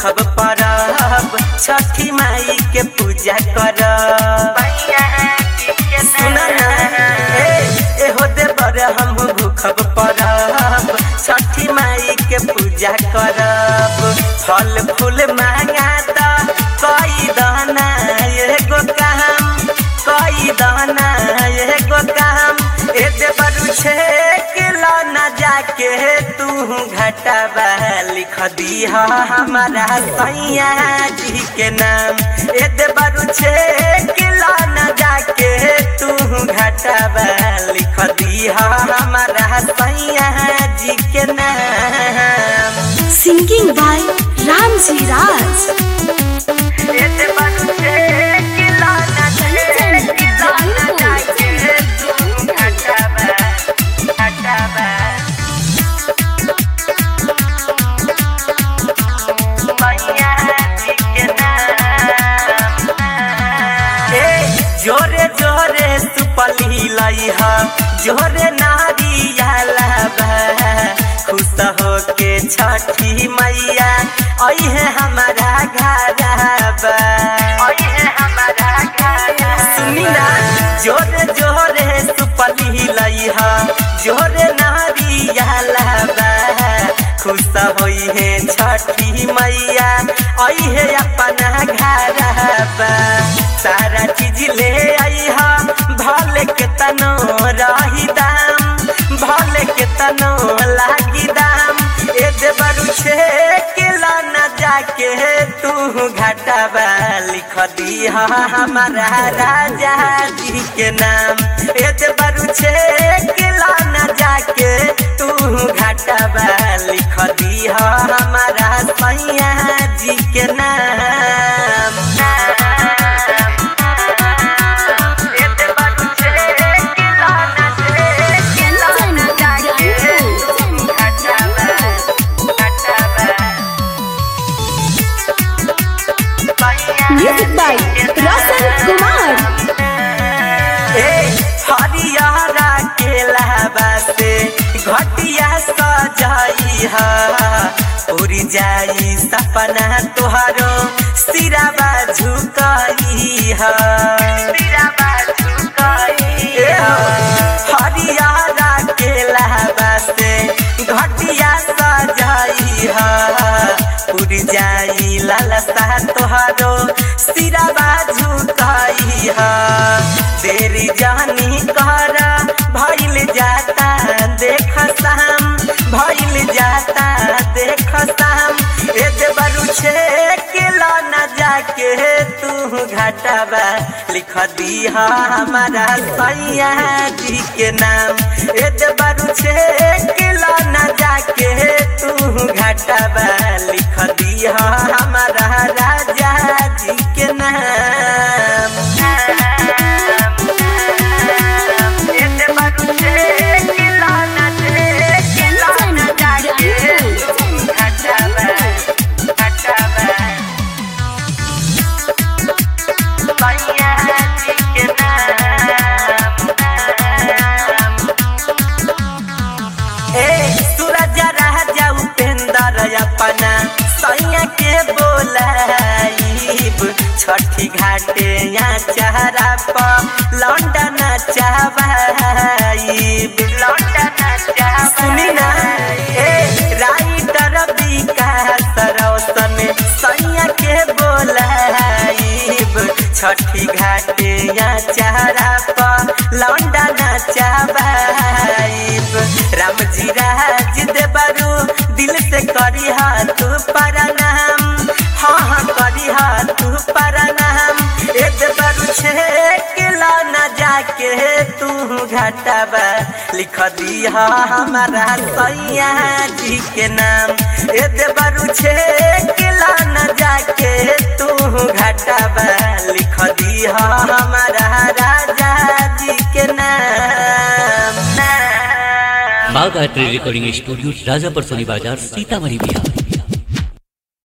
भूखब परब छठी माई के पूजा करब सुन ना ए एहो देवर हम भूखब परब छठी माई के पूजा करब फल फूल मांगा त कई दाना एगो काम कई दाना एगो काम ए देवर छे किलो न जाके तू घटबा लिख दी हमारा सैया जी के नाम ए देवर छे किलो न जाके तू घटबा लिख दी हमारा सैया जी के नाम Singing by Ramji Raj. ए देवर छे किलो न जाके किलो न जाके तू घटबा घटबा जोरे जोरे सुपली लई हा जोरे नारियाला बा खुश हो के छठी मैया अइहे हमारा घरबा अइहे हमारा घर सुनी ना जोरे जोरे सुपली लई हा जोरे नारियाला बा खुश होई है छठी मैया आई है अपना घरबा सारा चीज ले आई हा भले के तनो रही दाम भले के तनो लागी दाम ए देवरु छे किला न जाके तू घाटाबा लिख दी हमारा राजा जी के नाम ए देवरु छे किला न जाके तू घाटाबा लिख दी हमारा सैया जी के नाम ए देवरु छे किला न किला न जाके तू घाटाबा घाटाबा Music by Rasan Kumar. ए हरियारा केला से घटिया सजाई हा उड़ी जाई सपना तुहारो सिराबा झुकाई हा सिराबा झुकाई हरियारा केला से घटिया सजाई हा उड़ जाई लालसा तुहारो सिराबा झुकाई हा देरी जानी कर भइल जाता देख साम भइल जाता देख साम ए देवरु छे किलो न जाके तू घाटाबा लिख दी हमारा सैया जी के नाम ए देवरु छे किलो न जाके तू घाटाबा लिख दी हमारा राजा जी के नाम अपना सैया के बोलाइब छठी घाटे या चारा पर लौंडा नचाबाइब लौंडा नचाबाइब सुनी ना ए राइटर विकास रौशन सैया के बोलाइब छठी घाटे या चारा पर लौंडा नचाबाइब रामजी राज देवरू दिल से करी हाथ प्रणाम हाँ हाँ करी हाथ प्रणाम ए देवरू छे किला न जाके तू घाटाबा लिख दी हमारा सैया जी के नाम ए देवरू छे किला न जाके तू घाटाबा लिख दी हमारा राजा जी के नाम बाग आर्ट रिकॉर्डिंग स्टूडियो राजापुर सोनी बाजार सीतामढ़ी बिहार